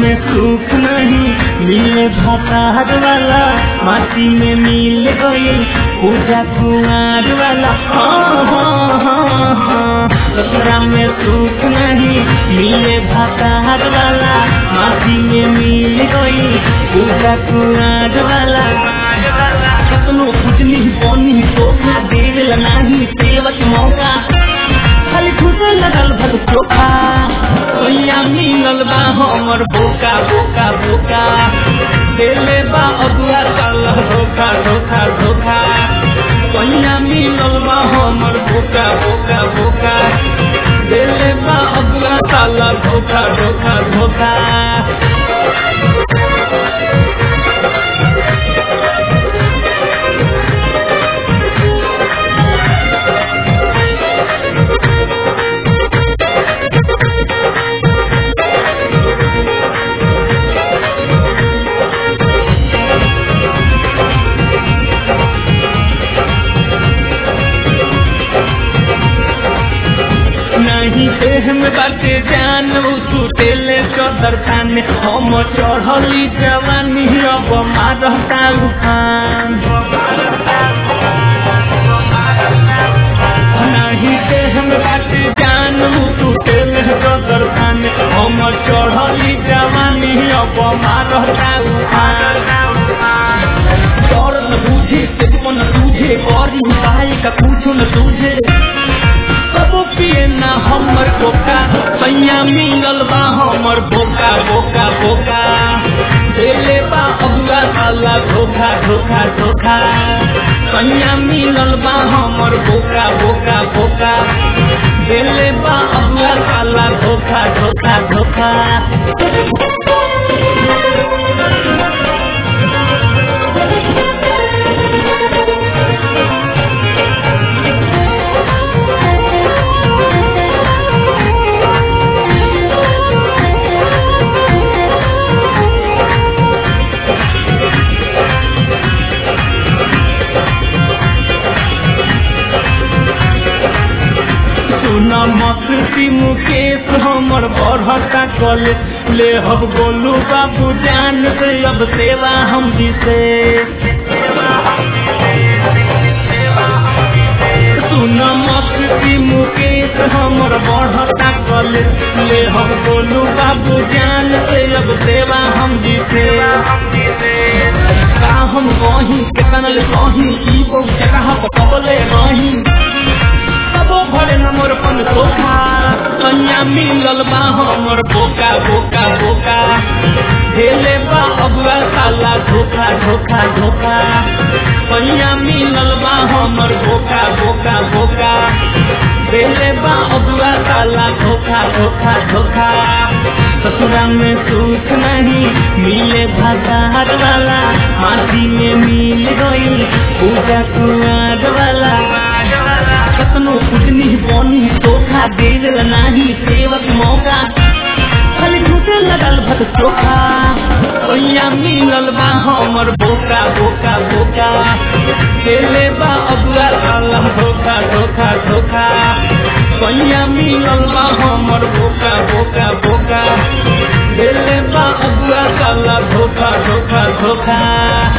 में सुख नहीं मिले भतार वाला माटी में मिल गई पूजा कुमार वाला हाँ हाँ हाँ हाँ ससुरा में सुख नहीं मिले भतार वाला माटी में मिल गई पूजा कुमार वाला कतनो कुचनी बनी धोखा देवेल नाही सेवक मौका खाली खुदे लगल भल चोखा सोया मिलल बा हमर बोका बोका बोका देले बा अगुआ साल धोखा धोखा धोखा सोया मिलल बा हमर बोका बोका बोका देले बा अगुआ साल धोखा धोखा धोखा नहीं देह में बाटे जान छूटेले चदर खाने हम चढ़ली जवानी अब मारता उफान नहीं देह में बाटे जान छूटेले चदर खाने हम चढ़ली जवानी अब मारता उफान दौड़ न बूझे सिर्फ न सूझे और उपाय का पूछो न सूझे सबो पिए ना हमर कोका सैया मिलल बा हमर बोका बोका बोका देले बा अगुआ साला धोखा धोखा धोखा सैया मिलल बा हमर बोका बोका बोका देले बा अगुआ साला धोखा धोखा धोखा सुना मस्ती मुकेश हमर बढ़ता कॉलेज ले हम गोलू बाबू जान से अब सेवा हम जिसे सुना मस्ती मुकेश हमर बढ़ता कॉलेज ले हम गोलू बाबू जान से अब सेवा हम जिसे का हम कहीं केतना ले कहीं ई बहुत जगह पकबले रही सबो भरे न मोर पन धोखा कन्या मिलल बा हमर बोका बोका बोका हेले बा अगुआ साला धोखा धोखा धोखा कन्या मिलल बा हमर बोका बोका बोका हेले बा अगुआ साला धोखा धोखा धोखा ससुरा में सुख नहीं मिले भतार वाला माटी में मिल गई पूजा कुआर वाला कतनो कुटनी बनी धोखा देवेल नाही सेवक मौका खाली झूठे लगल भत चोखा सोया मिलल बा हमर बोका बोका बोका देले बा अगुआ साला धोखा धोखा धोखा सोया मिलल बा हमर बोका बोका बोका देले बा अगुआ साला धोखा धोखा धोखा